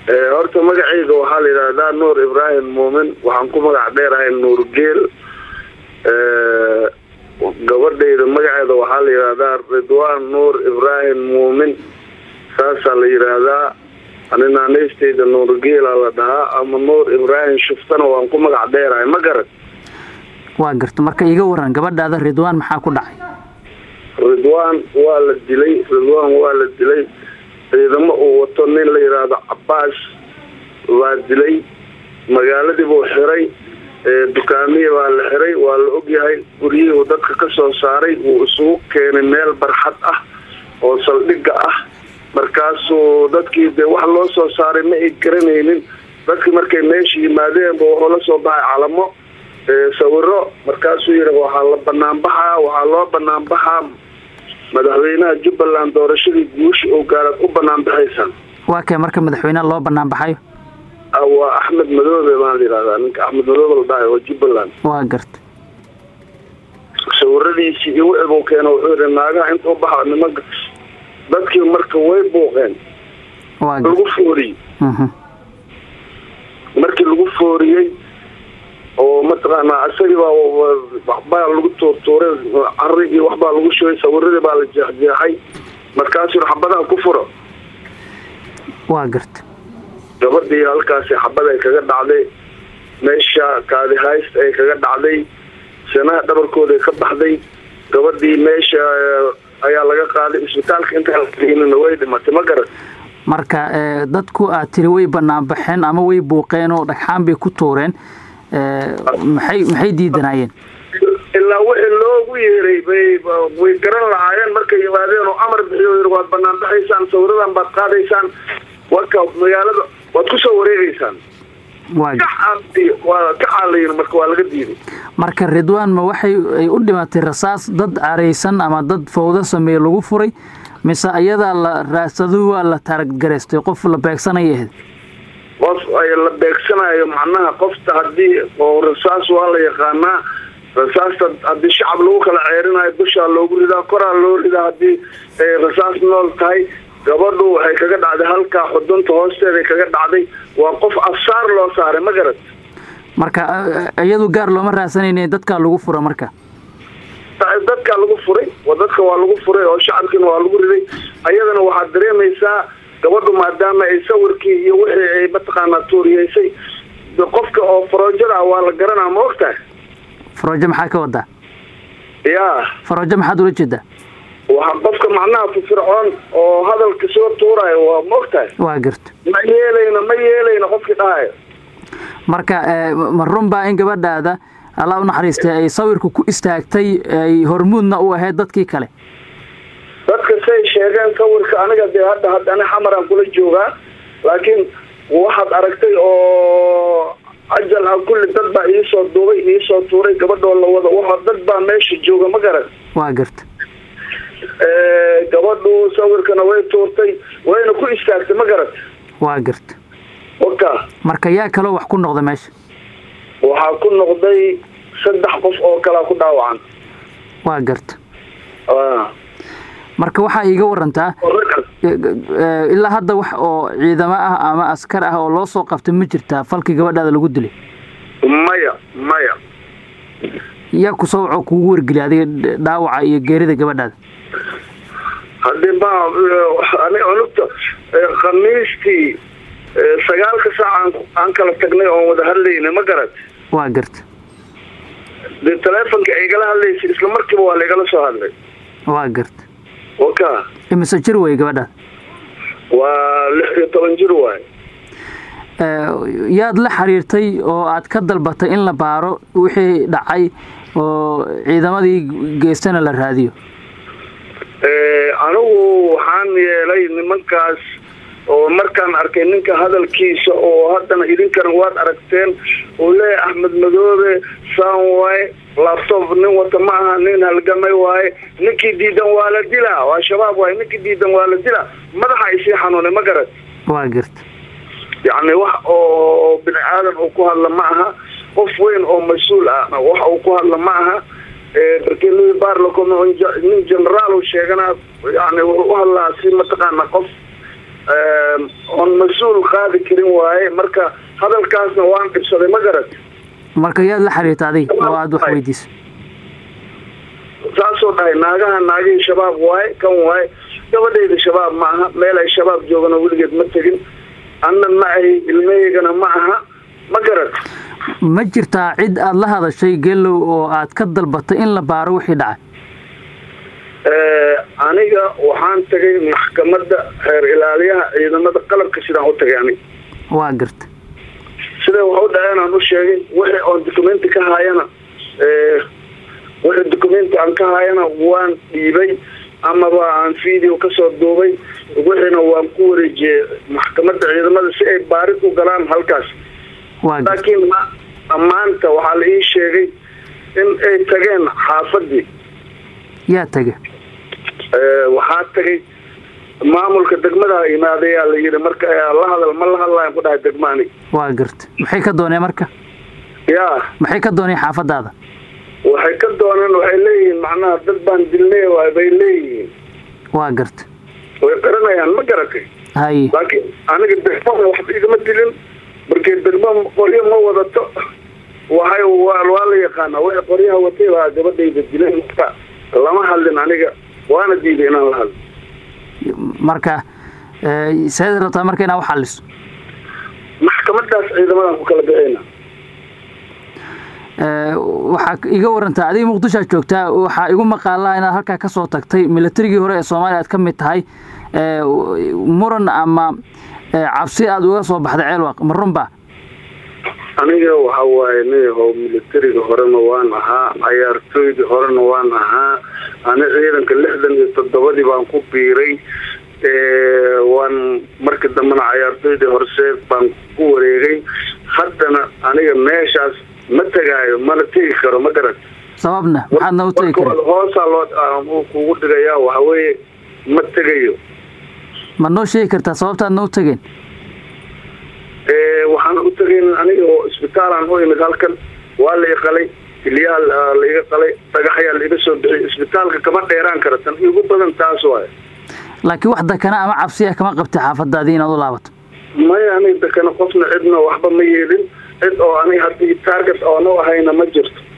horta magacayga waxaa la yidhahdaa nuur ibraahim muumin waxaan ku magac dheerahay nuur geel gabadhayda magaceeda waxaa la yidhahdaa ridwaan nuur ibraahim muumin saasaa la yidhaahdaa ani naanaystayda nuur geela la dhahaa ama nuur ibraahim shuftana waan ku magac dheerahay ma garan waa garta marka iga waran gabadhaada ridwaan maxaa ku dhacay ridwaan waa la dilay ridwaan waa la dilay ciidamo uu wato nin la yidhaahdo cabaas waa dilay magaaladii buu xiray dukaamiya waa la xiray waa la ogyahay guryihii uu dadka ka soo saaray wuu isugu keenay meel barxad ah oo saldhigga ah markaasuu dadkii dee wax loo soo saaray ma ay garanaynin dadkii markay meesha yimaadeenba wuxuu la soo baxay calamo sawiro markaasuu yidhi waxaa la banaanbaxaa waxaa loo banaanbaxaa madaxweynaha jubbaland doorashadii guusha oo gaaraad u banaanbaxaysaan waa kee marka madaxweyneha loo banaanbaxayo waa axmed madoobe baan la yidhahdaa ninka axmed madoobe la dhahay oo jubbaland waa garta sawiradiisii iyo wixii buu keena wuxuu yidhi naagaha inta u baxa nimanka dadkii marka way buuqeen waa lagu fooriyey markii lagu fooriyey oo mataqaanaa isagii baa waxbaa lagu tuurtuuray cari iyo waxbaa lagu shugay sawiradii baa la jeexjeexay markaasuu xabadaha ku furo waa garta gabadhii halkaasi xabad ay kaga dhacday meesha kaadi hayst ay kaga dhacday sanaha dhabarkooda ka baxday gabadhii meesha ayaa laga qaaday isbitaalka intaan way dhimatay ma garan marka dadku aad tiri way banaanbaxeen ama way buuqeen oo dhagxaan bay ku tuureen maxay maxay diidanaayeen ilaa wixii loogu yeeray bay way garan lahaayeen markay yimaadeen oo amar bixiyo yiri waad banaanbaxaysaan sawiradan baad qaadaysaan warka magaalada waad ku soo wareegeysaan waa ka caalayin marka waa laga diiday marka ridwaan ma waxay ay u dhimatay rasaas dad caraysan ama dad fawdo sameeye lagu furay mise ayadaa la raasadu waa la taaraggareystay qof la beegsanaya ahayd qof ay la beegsanayo macnaha qofta haddii oo rasaas waa la yaqaanaa rasaasta haddii shacab lagu kala ceerinayo dushaa loogu ridaa koraa loo ridaa haddii ay rasaas nool tahay gabadhu waxay kaga dhacday halkaa xudunta hoosteeday kaga dhacday waa qof afsaar loo saaray ma garad marka iyadu gaar looma raasanayne dadkaa lagu fura marka dadkaa lagu furay dadka waa lagu furay oo shacabkiina waa lagu riday ayadana waxaad dareemaysaa gabadhu maadaama ay sawirkii iyo wixii ay mataqaanaa tuuriyeysay qofka oo faroojada ah waa la garanaa ma ogtahay faroojo maxaa ka wadaa ya faroojo maxaad ula jeedaa waa qofka macnaha firfircoon oo hadalka soo tuurayo waa ma ogtahay waa garta ma yeelayno ma yeelayno qofkii dhahayo marka ma run baa in gabadhaada allah u naxariistay ay sawirka ku istaagtay ay hormuudna u ahayd dadkii kale dadka say sheegeen sawirka aniga dee hadda hadda ani xamaraan kula joogaa laakiin waxaad aragtay oo ajal ah kulli dad baa iisoo duubay iisoo tuuray gabadhoo la wado wa dad baa meesha jooga ma garan waa garta gabadhu sawirkana way tuurtay wayna ku istaagtay ma garat waa garta waka marka yaa kaloo wax ku noqda meesha waxaa ku noqday saddex qof oo kalaa ku dhaawacan waa garta marka waxaa iiga warantaa ilaa hadda wax oo ciidamo ah ama askar ah oo loo soo qabtay ma jirtaa falkii gabadhaada lagu dilay maya maya yaa ku soo waco kuugu wargeliya adiga dhaawaca iyo geerida gabadhaada haddii ma ani cunugta khamiistii sagaalka saac aan kala tagnay oon wada hadlayna ma garat waa garta dee taleefonka aygala hadlaysay isla markiiba waa laygala soo hadlay waa garta waka imise jir wey gabadhaada waa lix iyo toban jir waay yaad la xiriirtay oo aad ka dalbatay in la baaro wixii dhacay oo ciidamadii geestana la raadiyo anigu waxaan yeelay nimankaas oo markaan arkay ninka hadalkiisa oo haddana idinkana waad aragteen uu leeyahay axmed madoobe saan waaye labtob nin wata ma aha nin halgamay waaye ninkii diidan waa la dilaa waa shabaab waaye ninkii diidan waa la dilaa madaxa isii xanuunay ma garad waa garta yacni wax oo bini aadan uu ku hadla ma aha qof weyn oo mas-uul ah wax uu ku hadla ma aha barkelui barlacom nin generaal uu sheegana yani wuxuu u hadlaa si mataqaana qof oon mas-uul qaadi karin waaye marka hadalkaasna waan dhibsaday ma garat marka yaad la xiriirta adig oo aada wax weydiisa saasoo dhahay naagaha naagihii shabaab waaye kan waaye gabadhayda shabaab ma aha meel ay shabaab joogano weligeed ma tegin anna ma ahi ilmahaygana ma aha ma garat ma jirtaa cid aada la hadashay gelow oo aad ka dalbatay in la baaro wixii dhacay aniga waxaan tagay maxkamadda xeer ilaaliyaha ciidamada qalabka sidaan u tagay aniga waa garta siday wax u dhaceen aan u sheegay wixii oon documenti ka haayana wixii documenti aan ka haayana waan dhiibay amaba aan video kasoo duubay wixiina waan ku wareejiyey maxkamadda ciidamada si ay baarid u galaan halkaas laakiin maanta waxaa la ii sheegay in ay tageen xaafadii yaa tage waxaa tagay maamulka degmada imaadayaa la yidhi marka la hadal ma la hadlayan ku dhahay degmaani waa garta maxay ka dooneen marka yaa maxay ka dooneen xaafadaada waxay ka dooneen waxay leeyihiin macnaha dad baan dilnay waay bay leeyihiin waa garta way qaranayaan ma garatay haye laakiin aniga degmada waxba igama dilin markii degma qoryo ma wadato waxay waa la yaqaanaa waxay qoryaha watay baa gabadhayda dilan marka lama hadlin aniga waana diiday inaan la hadlo marka seed rabtaa marka inaa uxaliso maxkamadaas ciidamadan ku kala bixina waxaa iga warantaa adiga muqdishoad joogtaa waxaa igu maqaalaa inaad halkaa kasoo tagtay milatarigii hore ee soomaaliya aad ka mid tahay muran ama cabsi aada uga soo baxday ceelwaq ma runba aniga waxa waaye niyahow militariga horena waan ahaa cayaartooydii horena waan ahaa ani ciidanka lixdan iyo toddobadii baan ku biiray waan markii dambena cayaartooydii horseed baan ku wareegay haddana aniga meeshaas ma tegaayo mana tegi karo ma garat sababna maxaadna u tegi karin hoosaa loo kugu dhigayaa waxaweeye ma tegayo ma noo sheegi kartaa sababtaadna u tegeen waxaan u tegayn aniga oo isbitaalaan u imid halkan waa la iqalay hilyaha la iga qalay dhagaxyaa la iga soo bixiyay isbitaalka kama dheeraan kara tan igu badan taas waay laakiin wax dakana ama cabsiya kama qabtay xaafadaadii inaad u laabato maya aniga dakana qofna cidna waxba ma yeelin cid oo aniga haddii target oonu ahayna ma jirto